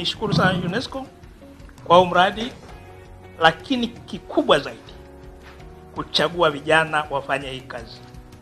niishukuru sana UNESCO kwa huu mradi, lakini kikubwa zaidi kuchagua vijana wafanye hii kazi.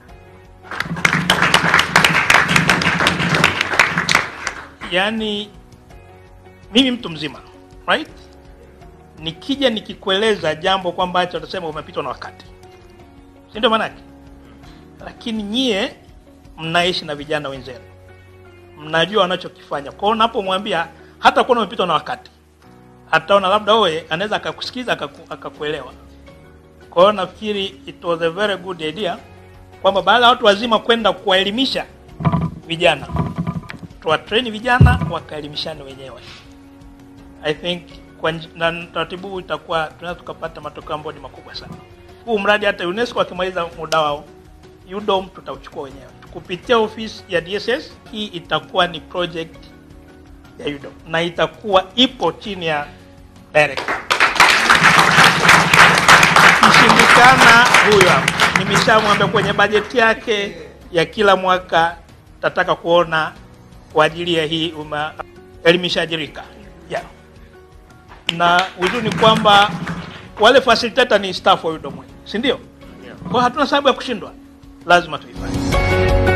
Yaani mimi mtu mzima right, nikija nikikueleza jambo kwamba acha utasema umepitwa na wakati, si ndio maanake? Lakini nyie mnaishi na vijana wenzenu, mnajua wanachokifanya. Kwa hiyo unapomwambia hata kuona umepitwa na wakati, ataona labda wewe anaweza akakusikiza akaku, akakuelewa. Kwa hiyo nafikiri it was a very good idea kwamba baada ya watu wazima kwenda kuwaelimisha vijana, tuwatrain vijana wakaelimishane wenyewe. I think kwa nj- na taratibu huu itakuwa tunaweza tukapata matokeo ambayo ni makubwa sana. Huu mradi hata UNESCO akimaliza muda wao, UDOM tutauchukua wenyewe kupitia ofisi ya DSS. Hii itakuwa ni project ya UDOM na itakuwa ipo chini ya director. Ikishindikana, huyo hapo, nimeshamwambia kwenye bajeti yake ya kila mwaka tataka kuona kwa ajili ya hii uma elimishaji rika yeah. Na uzuri ni kwamba wale facilitator ni staff wa UDOM, si ndio? Kwa hiyo hatuna sababu ya kushindwa, lazima tuifanye.